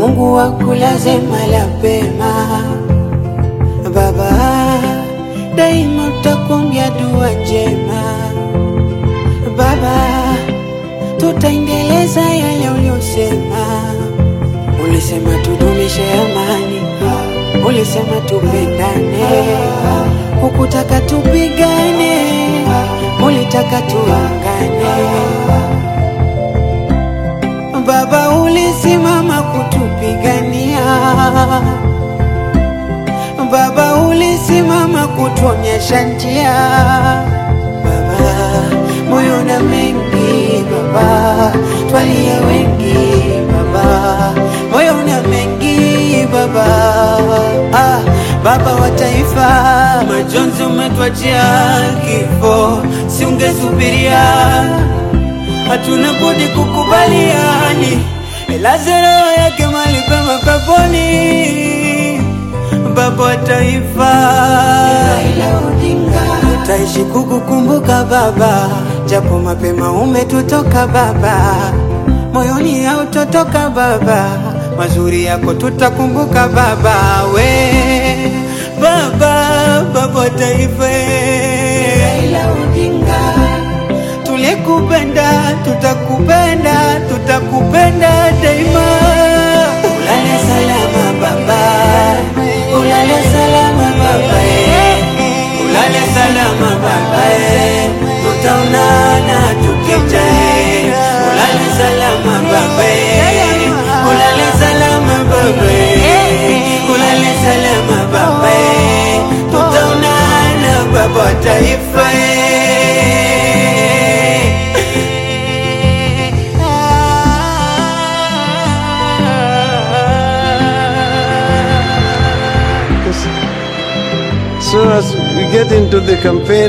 Mungu akulaze mahali pema. Baba, daima tutakuombea dua njema. Baba, tutaendeleza yale uliyosema. Ulisema tudumishe amani, ulisema tupendane, hukutaka tupigane, ulitaka tuungane. Baba, ulisimama kutupigania. Baba, ulisimama kutuonyesha njia. Baba, moyo na mengi Baba, twalia wengi Baba, moyo na mengi Baba. Ah, Baba wa taifa, majonzi umetwachia kifo, si ungesubiria hatuna budi kukubaliani, elaze roho yake mahali pema peponi. Baba wa taifa, tutaishi kukukumbuka Baba, japo mapema umetutoka Baba, moyoni hautotoka Baba, mazuri yako tutakumbuka Baba, we Baba, Baba wa taifa tulikupenda, tutakupenda, tutakupenda daima. Ulale salama baba, ulale salama baba, eh. ulale salama baba, eh. tutaonana tukija, eh. ulale salama baba, eh. ulale salama baba, eh. ulale salama baba, eh. tutaonana baba wa taifa eh. So as we get into the campaign